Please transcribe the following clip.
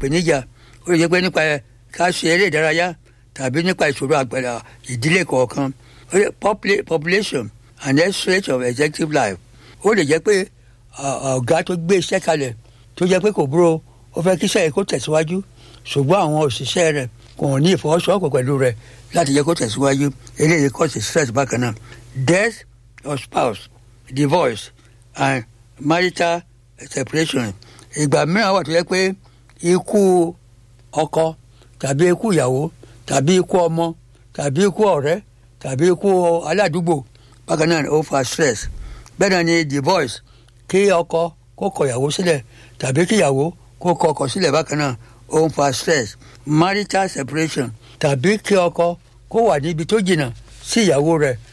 ìpèníjà ó lè jẹ́ pé nípa ká ṣe eré ìdárayá tàbí nípa ìṣòro àgbàlá ìdílé kọ̀ọ̀kan ó lè popula- population and health rate of executive life ó lè jẹ́ pé à, ọ̀gá tó gbé iṣẹ́ kalẹ̀ tó jẹ́ pé kò búrò ó fẹ́ kí iṣẹ́ yìí kó tẹ̀síwájú ṣùgbọ́n àwọn òṣìṣẹ́ rẹ̀ kò ní ìfọwọ́sowọ́pọ̀ pẹ̀lú rẹ̀ láti jẹ́ kó tẹ̀síwájú eléyìí cause stress bákan náà death of spouse divorce and marital separation ìgbà mìíràn wà tó yẹ pé ikú ọkọ tàbí ikú ìyàwó tàbí ikú ọmọ tàbí ikú ọ̀rẹ́ tàbí ikú aládùúgbò bákan náà ó fa stress bẹ́ẹ̀ náà ni divorce kí ọkọ kó kọ ìyàwó sílẹ̀ tàbí kí ìyàwó kó kọ ọkọ sílẹ̀ bákan náà ó ń fa stress marital separation tàbí kí ọkọ kó wà níbi tó jìnnà sí ìyàwó rẹ̀